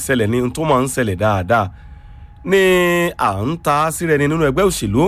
ṣẹlẹ̀ ní tó máa ń ṣẹlẹ̀ dáadáa ní à ń ta síra ẹni nínú ẹgbẹ́ òṣèlú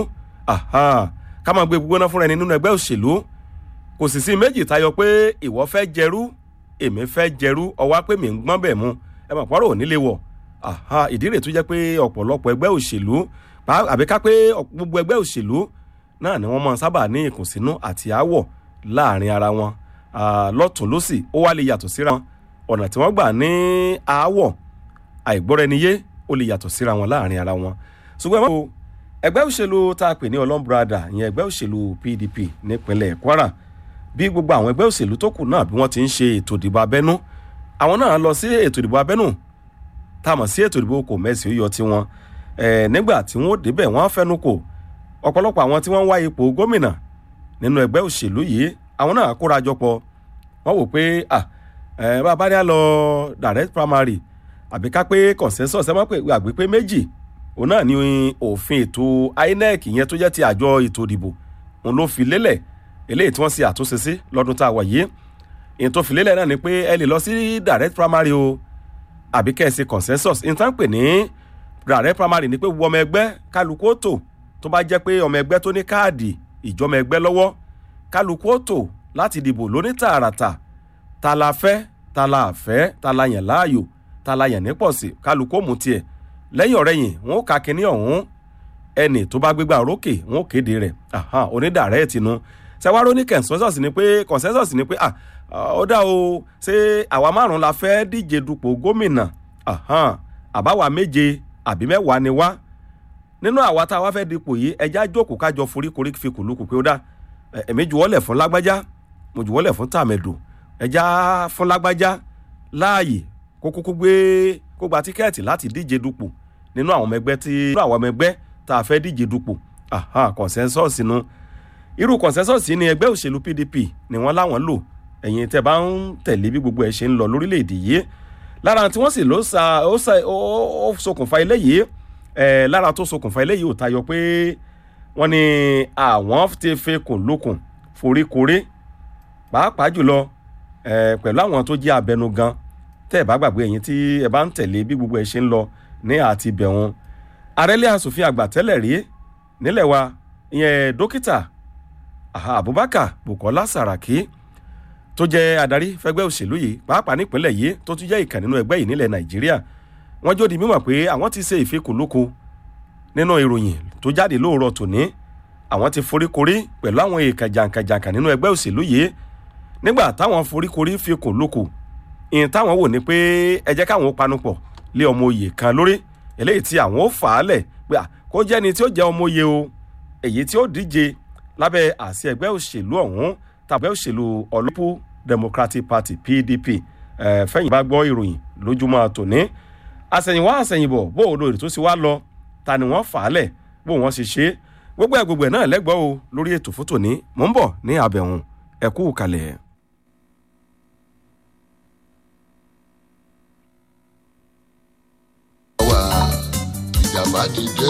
ká máa gbé gbígbóná fúnra ẹni nínú ẹgbẹ́ òṣèlú kò sì sí méjì tayọ pé ìwọ fẹ́ jẹrú èmi fẹ́ jẹrú ọwá pé mi ń gbọ́n bẹ̀ mu ẹ mọ̀ pọ́nrọ̀ ò nílé wọ̀ ìdí rẹ̀ tó jẹ́ pé ọ̀pọ̀lọpọ̀ ẹgbẹ́ òṣèlú àbí ká pé gbogbo ẹgbẹ́ òṣèlú náà ni wọ́n máa sábà ní ìkùnsínú àti aáwọ̀ láàrin ara wọn lọ́tún lọ́sì ó wá lè yàtọ̀ síra wọn ọ̀nà tí wọ́n gbà ní aáwọ̀ àìgbọ́ra-ẹniyé ó lè yàtọ̀ síra wọn láàrin ara wọn ṣùgbọ́n ẹ ẹgbẹ́ òṣèlú tá a pè ní ọlọ́mbrada ìyẹn ẹgbẹ́ òṣèlú pdp nípínlẹ̀ kwara bí gbogbo àwọn ẹgbẹ́ òṣèlú tó kù náà bí wọ́n ti ń ṣe ètò ìdìbò abẹ́nú àwọn náà lọ sí ètò ìdìbò abẹ́nú tá a mọ̀ sí ètò ìdìbò kò mẹ́sì ó yọ tiwọn nígbà tí wọ́n débẹ̀ wọ́n fẹ́nu kò ọ̀pọ̀lọpọ̀ àwọn tí wọ́n ń wá ipò gómìnà nínú ẹgbẹ́ òṣèlú yìí àwọn náà kóra jọ pọ̀ wọ́n wò pé bàbá ní à lọ direct primary àbí ká pé consensus ẹ má pè àgbé pé méjì òun náà ni òfin ètò inec yẹn tó jẹ́ ti àjọ ètò ìdìbò òun ló fi lélẹ̀ eléyìí tí wọ́n ṣe àtúnṣe sí lọ́dún tá a wà yìí èyí tó fi lélẹ̀ náà ni pé ẹ lè lọ sí direct primary o àbí kẹ́ ẹ ṣe consensus ní tá ń pè ní direct primary ni pé gbogbo ọmọ ẹgbẹ́ kálukú ó tò tó bá jẹ́ pé ọmọ ẹgbẹ́ tó ní káàdì ìjọmọ ẹgbẹ́ lọ́wọ́ kálukú ó tò láti dìbò lóní tààràtà ta la fẹ́ ta la fẹ́ ta la yàn láàyò ta la yàn nípọ̀ sí kálukú ó mú tiẹ̀ lẹ́yìn ọ̀rẹ́yìn wọn ó ka kínní ọ̀hún ẹnì tó bá gbégbá orókè wọn ó kéde rẹ̀ onídàárẹ̀ tìǹú sẹwárò ní consensus ni pé consensus ni pé ó dá o ṣé àwa márùn la fẹ́ díje dupò gómìnà àbáwa méje àbí mẹ́wàá ni wá nínú àwa tá a wá fẹ́ dipò yìí ẹja jókòó kájọ foríkorí fi kùlùkù pé ó dá èmi juwọ́lẹ̀ fún lágbájá mo juwọ́lẹ̀ fún tàmẹ̀dò ẹja fún lágbájá láàyè kó kúkú gbé kó gba tíkẹ́ẹ̀tì láti díje dupò nínú àwọn ọmọ ẹgbẹ́ tí nínú àwọn ọmọ ẹgbẹ́ tá a fẹ́ díje dupò consensus nu irú consensus ni ẹgbẹ́ òṣèlú pdp ni wọ́n láwọn lò ẹ̀yin tẹ́ bá ń tẹ̀lé bí gbogbo ẹ̀ ṣe ń lọ lórílẹ̀‐èdè yìí lára tí wọ́n sì ló sa ó sa ó ṣokùnfà eléyìí ẹ̀ lára tó ṣokùnfà eléyìí ò tayọ pé wọ́n ní àwọn ti fi kùn lókun foríkorí pàápàá jùlọ ẹ̀ pẹ̀lú àwọn tó jẹ́ abẹnugan tẹ́ ẹ̀ bá gbàgbé ẹ̀yin tí ẹ bá ń tẹ̀lé bí gbogbo ẹ̀ ṣe ń lọ ní àti bẹ̀wọ̀n arẹ́lẹ́ asòfin àgbà tẹ́lẹ̀ rí nílẹ̀ wa ìyẹn dókítà abubakar bukola saraki tó jẹ́ adarí fẹ́gbẹ́ òṣèlú yìí pàápàá nípínlẹ̀ yìí tó tún jẹ́ ìkàn nínú ẹgbẹ́ yìí nílẹ̀ nàìjíríà wọ́n jó di mímọ̀ pé àwọn ti ṣe ìfikùnlukù nínú ìròyìn tó jáde lóòrọ̀ tòní àwọn ti foríkorí pẹ̀lú àwọn èèkàn jàǹkàjàǹkà nínú ẹgbẹ́ òṣèlú yìí nígbà táwọn foríkorí fikùnlukù ìyẹn táwọn wò ní pé ẹ jẹ́ káwọn ó panupọ̀ lé ọmọ oyè kan lórí eléyìí tí àwọn ó fà á lẹ̀ pé kó jẹ́ ni tí ó jẹ́ ọmọ oyè o èyí tí ó díje lábẹ́ àṣẹ ẹgbẹ́ òṣèlú ọ̀hún tàbí òṣèlú ọlọ́pù democratic party pdp fẹ́yìn bá gbọ́ ìròyìn lójúmọ́ tòní àsẹ̀yìnwá àsẹ̀yìnbọ̀ bó o lórí tó sì wá lọ ta ni wọ́n fà á lẹ̀ bó wọ́n ṣe ṣe gbogbo ẹ̀ gbogbo ẹ̀ náà lẹ́gbọ́ o lórí ètò fún tòní mò ń bọ̀ ní abẹ̀hùn ẹ kú kalẹ̀. wà ìjàmbá ti dé